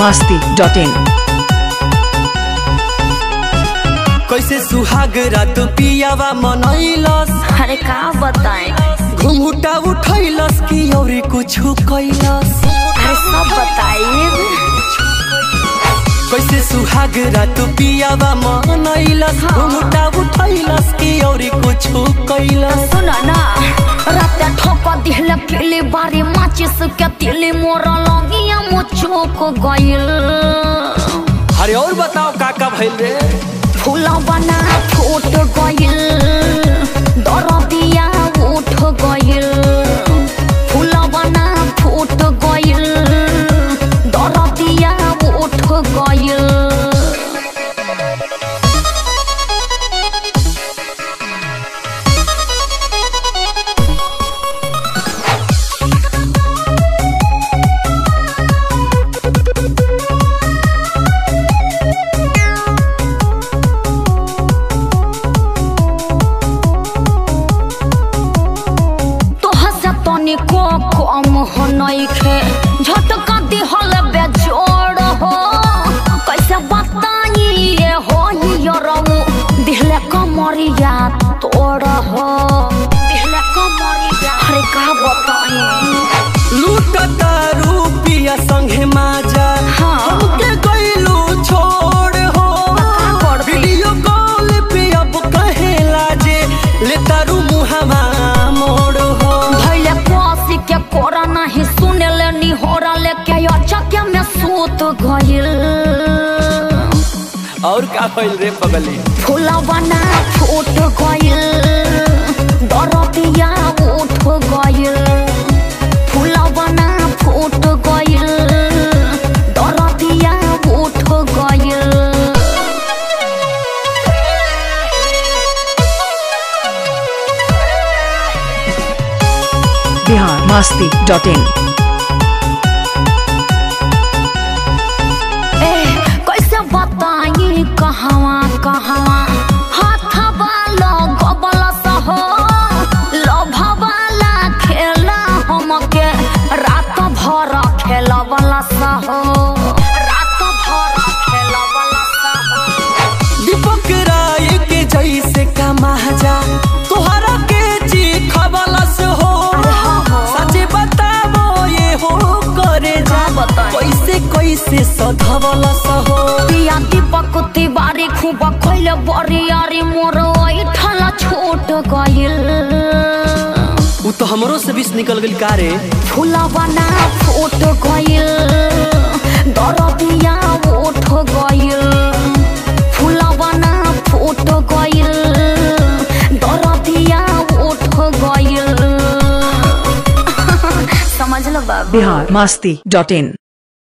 masti.in कैसे सुहाग रात पियावा मनैलस अरे का बताएं घुंघुटा उठैलस कि औरी कुछु कैलस अरे सब बताइए कैसे सुहाग रात पियावा मनैलस घुंघुटा उठैलस कि औरी कुछु कैलस सुन ना रात ठोक दिहले पीली बारी माचिस के तिली मोर लगिया मो चौक गइल अरे और बताओ का का भइल रे फूला बना फूट गइल दरदिया उठ गइल फूला बना फूट गइल दरदिया उठ गइल तोहा से तनिको कम हो नइखे झटका दिहल बेजोड़ हो कैसे बताई ये हो यरऊ दिहले कमरिया तोड़ हो दिहले कमरिया अरे का बताई लूटता रूपिया संगे माजा हाँ। हमके गइलू छोड़ हो का करती? वीडियो कॉल पे अब कहे लाजे ले तारू मुहावा मोड़ हो भैले कोसी के कोरा नहीं सुने ले निहोरा लेके अचक में सूत गइल और का भइल रे पगली फुलवना फूट गइल दरदिया उठ गइल फुलवना फूट गइल दरदिया उठ गइल Bihar masti.in ए कैसे बताई कहवा कहवा हाथवा लगबल सहो लभवाला खेला हमके रात भर खेलबल सहो रात भर खेलबल सहो दीपक राय के जैसे का महाजा तोहरा के जी खबलस हो अरे हाँ हो। सचे बताबो ये हो करे जा का बताई? कैसे कैसे सधवलस हो पिया दीपक तिवारी खूब खैले बरियारी मोर ऐठल छूट गइल उ तो हमरो से बीच निकल गेल का रे फुलवना फूट गइल दरदिया उठ गइल फुलवना फूट गइल दरदिया उठ गइल समझ लो बाबू Bihar masti.in